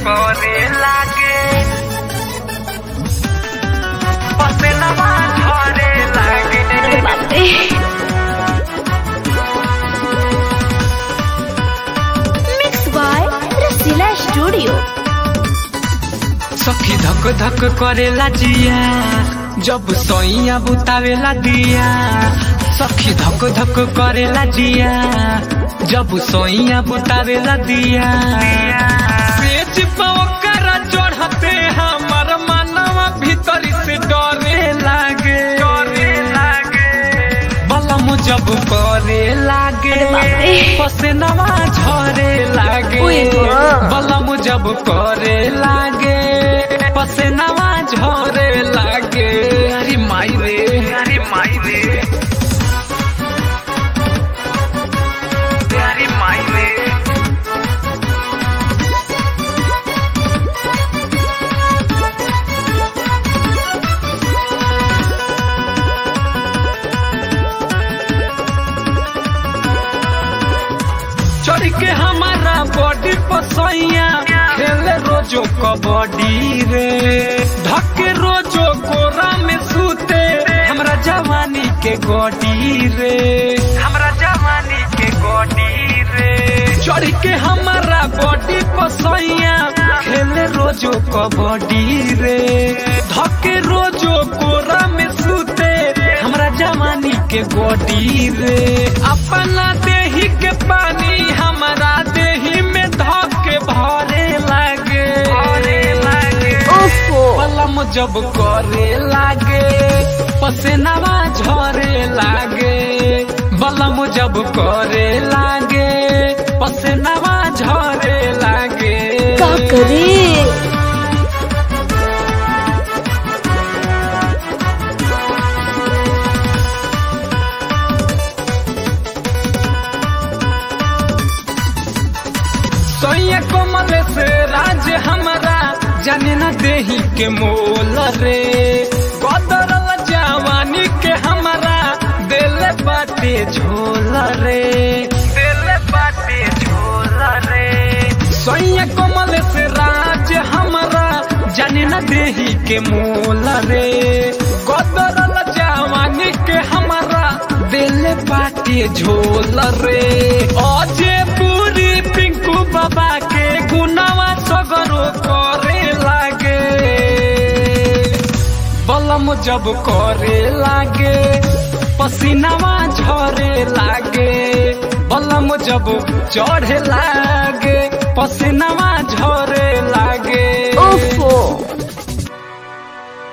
करे लागे पसनवा झरे लागे अरे बाप रे मिक्स बाय रसीला स्टूडियो सखी धक धक करेला जिया जब सोइया बुतावेला दिया सखी धक धक करेला जिया जब सोइया बुतावेला दिया पेच पवकर चढ़ते हमर मनवा भीतर से डरे लागे डरे लागे बलम जब करे लागे अरे बाप रे। पसनवा झरे लागे ओए माँ। बलम जब करे लागे पसनवा झरे लागे अरे माई रे अरे माई रे अरे माई रे चढ़ के हमारा बॉडी पसैया खेले रोजो कबड्डी रे धके रोजो कोरा में सूते हमरा जवानी के गोडी रे हमरा जवानी के गोडी रे चढ़ के हमारा बॉडी पसैया खेले रोजो कबड्डी रे धके रोजो कोरा में सूते हमरा जवानी के गोडी रे अपना देही के पानी हमारा देही में धके भरे लागे भरे लागे ओफो पलम जब करे लागे पसेनावा झरे लागे बलम जब करे लागे पसेनावा झरे लागे का करे सोया कोमल से राज हमारा जाने न देही के मोल रे बदरल जवानी के हमारा दिल बाटे झोल रे दिल बाटे झोल रे सोया कोमल से राज हमारा जाने न देही के मोल रे बदरल जवानी के हमारा दिल बाटे झोल रे अजे पूरी पिंकू बाबा के गुनावा सगरो करे लागे बलम जब करे लागे पसीनावा झरे लागे बलम जब चढ़े लागे पसीनावा झरे